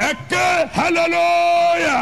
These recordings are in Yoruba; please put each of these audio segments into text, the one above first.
ẹ ké hallelujah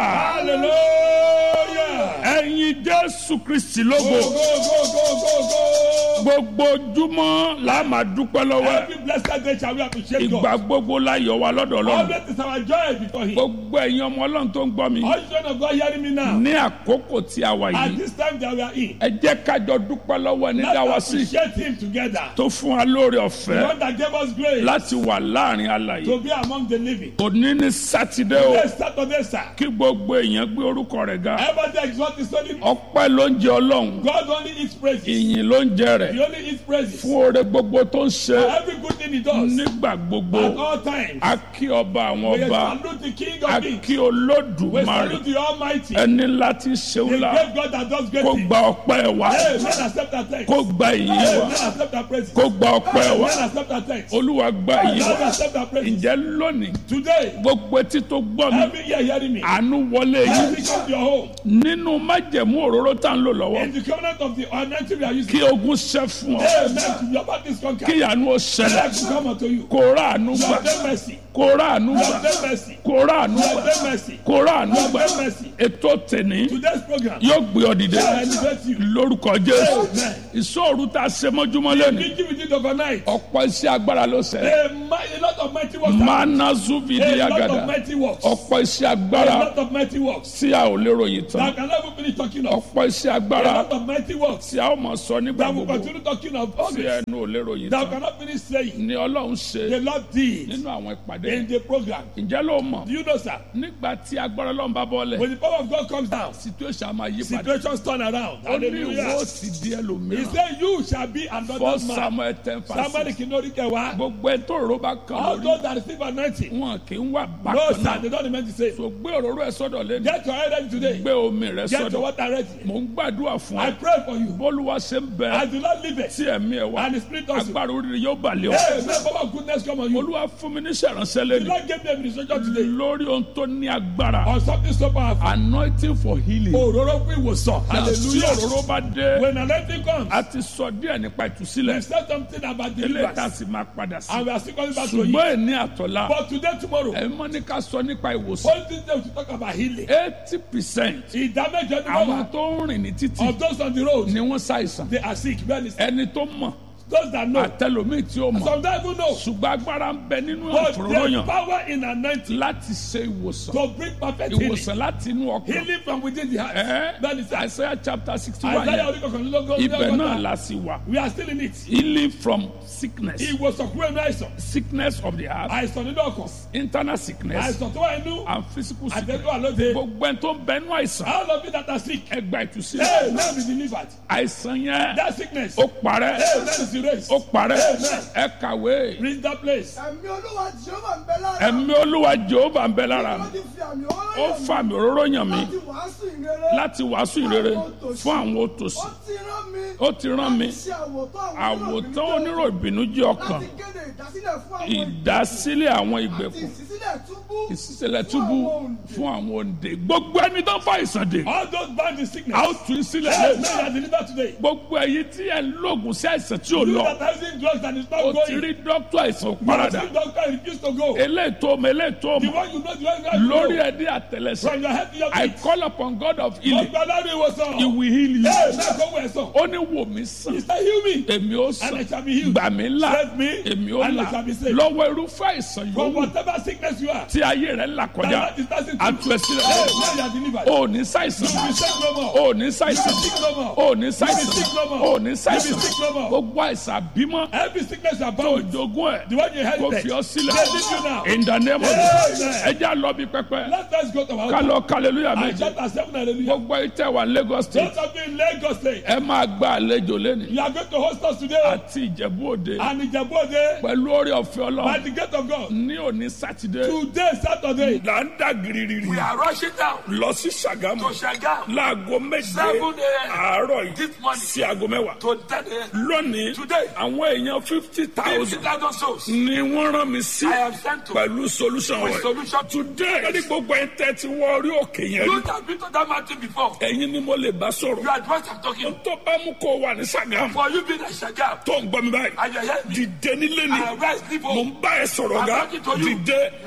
hallelujah. ẹ̀yin jésù kristi lógo go go go go go go. gbogbo ojúmọ́ la máa dúpẹ́ lọ́wọ́ ẹ̀. every blessed day shall we appreciate God. ìgbà gbogbo la yọ̀ wá lọ́dọ̀ ọlọ́run always is our joy before him. gbogbo ẹ̀yin ọmọ ọlọ́run tó ń gbọ́ mi all children of God hearing me now. ní àkókò tí a wà at yìí this time that we are in. ẹ jẹ́ kájọ dúpẹ́ lọ́wọ́ ẹni dá wa let's sí appreciate him together. tó fún wa lóore the ọ̀fẹ́ one that gave us grace láti wà láàrin alàyè to be among the living. òní ní sátidé o yes saturday sir. kí gbogbo èèyàn gbé orúkọ rẹ̀ ga everybody exalt his holy name. ọpẹ́ ló ń jẹ ọlọ́run God only eats praises. ìyìn ló ń jẹ rẹ̀ he only eats praises. fún oore gbogbo tó ń ṣe for every good thing he does. nígbà gbogbo at all times. a kí ọba àwọn we ọba salute the king a of kings. kí we olódùmarè salute the almighty. ẹni láti ṣeun the la great God that does great kó things. gba ọpẹ́ wa Hey, men accept our thanks. kó gba ìyìn Hey, wa men accept our praises. kó gba ọpẹ́ wa Men accept our thanks. olúwa gba ìyìn Men wa accept our praises. ǹjẹ́ lónìí Today, gbogbo etí tó gbọ́ mi every year hearing me. àánú wọlé yìí Every come to your home. nínú májẹ̀mú òróró tá ń lò lọ́wọ́ In the covenant of the anointing we are using. kí ogun ṣẹ́ fún ọ Amen. Your back is conquered. kí àánú ó ṣẹlẹ̀ Let me come unto you. kó rà àánú gbà Lord, have mercy. kó rà àánú gbà Lord, have mercy. kó rà àánú Lord, gbà have mercy. kó rà àánú Lord, gbà have mercy. ètò tèní Today's program. yóò gbé ọ dìde I elevate you. lórúkọ jésù Amen. ìṣòro tá a ṣe mọ́júmọ́ lẹ́nu Meeting with you overnight. ọ̀pọ̀ iṣẹ́ agbára ló ṣe A, mi- a lot of mighty works. mana zuvidi A lot agada of mighty works. ọ̀pọ̀ iṣẹ́ A agbára lot of mighty works. tí a ò lè ròyìn That tán I can never finish talking of. ọ̀pọ̀ iṣẹ́ A agbára lot of mighty works. tí a ó mọ̀ sọ nígbà That will gbogbo continue talking of tí always. ẹnu ò lè ròyìn That I tán cannot finish saying. ni ọlọ́run ṣe The Lord did nínú àwọn ìpàdé in the program. ǹjẹ́ ló mọ̀ Do you know, sir? nígbà tí agbára ọlọ́run bá bọ́lẹ̀ When the power of God comes down, situation á máa yí padà situations turn around. ó ní ìwọ Hallelujah. ó sì di He ẹlòmíràn said, You shall be another fọ́ man. samuel ten Somebody fásitì can know the word. gbogbo ẹ tó rò bá kàn All lórí those that receive anointing. wọn kì í wà No, bákan sir, náà they don't meant to say. so gbé òróró ẹ sọ́dọ̀ lẹ́nu Get your head ready today. gbé omi rẹ Get your sọ́dọ̀ water ready. mò ń gbàdúrà fún I ẹ pray for you. bólúwa ṣe ń bẹ As the Lord live it, tí ẹ̀mí ẹ wá and the Spirit also. agbára oríire yóò balẹ̀ ọ Hey, may power of goodness come on you. olúwa fún mi níṣẹ́ ìránṣẹ́ The lẹ́nu Lord gave me a ministration today lórí ohun tó ní agbára on something so powerful. anointing for healing Òróró fún ìwòsàn. tí Hallelujah. òróró bá dé When anointing comes, a ti sọ díẹ̀ nípa we ìtúsílẹ̀ said something about eléyìí tá a deliverance. sì máa padà sí And we are still coming back to it. ṣùgbọ́n ẹni àtọ̀la But today, tomorrow, ẹ̀ mọ́ ní ká sọ nípa ìwòsàn all things that we talk about healing. eighty percent Ìdámẹ́jọ ní àwọn wọ́n tó ń rìn ní títì of those on the road, ni wọ́n ṣàìsàn they are sick. Many sick. ẹni tó mọ̀ Those that know, àtẹlómi tí ó mọ̀ some don't even know. ṣùgbọ́n agbára ń bẹ nínú But there's àfòróyàn power in anointing láti ṣe ìwòsàn to bring perfect healing. ìwòsàn láti inú ọkàn Healing from within the heart. ẹ That is Isaiah chapter sixty one Isaiah yẹn orí kọkànlélógún. ibẹ̀ náà la sì wà We are still in it. healing from sickness Ìwòsàn kúrò inú àìsàn. sickness of the heart Àìsàn nínú ọkàn. internal sickness Àìsàn tó wà inú. and physical sickness Àtẹ̀tọ́ àlóde. gbogbo ẹni tó ń bẹ nínú àìsàn All of you that are sick. ẹ gba ìtúsílẹ̀ Hey, now be delivered. àìsàn yẹn That sickness. ó parẹ́ Hey, that is erased. ó parẹ́ Amen. ẹ kàwé Reach that place. ẹ̀mí olúwa jehova ń bẹ lára ẹ̀mí olúwa jehova ń bẹ lára mi wọ́n ti fi àmì ó ọlọ́yọ̀ mi fà mí òróró yàn mí láti wàásù ìrere láti wàásù ìrere fún àwọn òtòṣì ó ti rán mi ó ti rán mi ṣe àwòtán àwọn àwòtán onírò ìbìnújẹ́ ọkàn láti kéde ìdásílẹ̀ fún àwọn ìdásílẹ̀ àwọn àti ìgbèkùn ìṣísílẹ̀ túbú ìṣísílẹ̀ túbú fún àwọn òǹdè gbogbo ẹni tó fà ìsàn dè All those bound in sickness. a ó tún í sílẹ̀ Hey, lẹ́nu now you are delivered today. gbogbo ẹ̀yin tí ẹ ń lògùn sí àìsàn tí ò You lọ that are using drugs and it's not ó ti going. rí dókítà àìsàn You are parada seeing doctor and refuse to go. eléyìí tó mọ eléyìí tó The mọ one you know, the one you know. lórí ẹdí àtẹlẹsẹ From your head to your I feet. call upon God of healing Ọgbà lórí ìwòsàn. he will heal you Hey, now go where son. ó ní wò mí sàn He said, heal me. èmi ó And I sàn shall be healed. gbà mí là Save me. èmi ó And là I shall be saved. lọ́wọ́ irúfẹ́ àìsàn From yòówù whatever sickness you are. tí ayé rẹ̀ là kọjá That is passing through. àtú ẹ sílẹ̀ Hey, now you are delivered. ó ní ṣàìsàn You be sick no more. ó ní You ṣàìsàn be sick no more. ó ní You be ṣàìsàn sick no more. ó ní You ṣàìsàn be sick no more. gbogbo àìsàn bímọ Every sickness you are tó bound with. jogún ẹ̀ The one you kò inherited. fi ọ sílẹ̀ They leave you now. in the name of Amen. Jesus ẹ já lọ bí pẹpẹ Let us go to our ká altar. lọ hallelujah I méje chapter seven hallelujah. gbogbo ìtẹ̀ wà Lagos state Those of you in Lagos state. ẹ máa gba àlejò lẹ́nu You are going to host us today. àti Ìjẹ̀bú Òde And Ìjẹ̀bú-Òde. pẹ̀lú orí ọ̀fẹ́ By Ọlọ́run the gate of God. ní òní sátidé Today Saturday. là ń dà gírígírí We are rushing down lọ sí Ṣàgámù to Shagam láago méje Seven a.m. àárọ̀ yìí this morning sí aago mẹ́wàá to 10 a.m. lónìí Today. àwọn èèyàn fifty thousand 50,000 souls. ni wọ́n rán mi sí I am sent to pẹ̀lú solution with wẹ̀ solution to today ẹni gbogbo ẹ̀ tẹ́ ti wọ orí òkè yẹn rí You have been to that mountain before. ẹ̀yin ni mo lè bá sọ̀rọ̀ You are the one I'm talking. tó bá mú kó wà ní Ṣàgámù For you being a Shagam tó ń gbọ́ mi báyìí and you hear me. dìde nílé ni I rise, leave mo home. ń bá ẹ sọ̀rọ̀ I'm ga talking to you. dìde I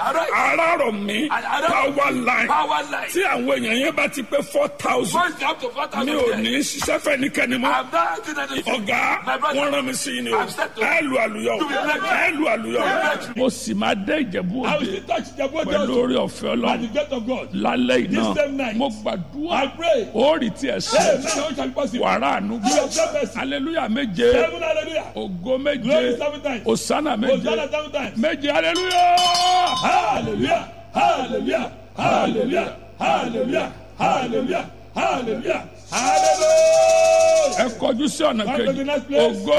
Arise. arárọ̀ mi And arise. power line Power line. tí àwọn èèyàn yẹn bá ti pé four thousand Once you have to four thousand mi ò there, ní ṣiṣẹ́ fẹ́ nìkẹ́ni mọ́ I'm not acting anything. ọ̀gá My brother. wọ́n rán mi sí i ni o I'm set to- ẹ lu àlùyọ To be elected. ẹ lu àlùyọ. elected. mo sì máa dé ìjẹ̀bú I will òde still touch the body pẹ̀lú also orí ọ̀fẹ́ by the ọlọ́run gate of God. lálẹ́ This same iná night. mo I gbàdúrà pray. ó rí tiẹ̀ Hey, sí man, how shall it be possible? wàrà àánú You have done mercy. aleluya méje Seven hallelujah. ògo méje Glory seven times. osana méje Hosanna seven times. méje aleluya. Hallelujah. Hallelujah. Hallelujah. Hallelujah. Hallelujah. Hallelujah. Hallelujah. ẹ kọjú sí ọ̀nà Come to the kejì next place. ògo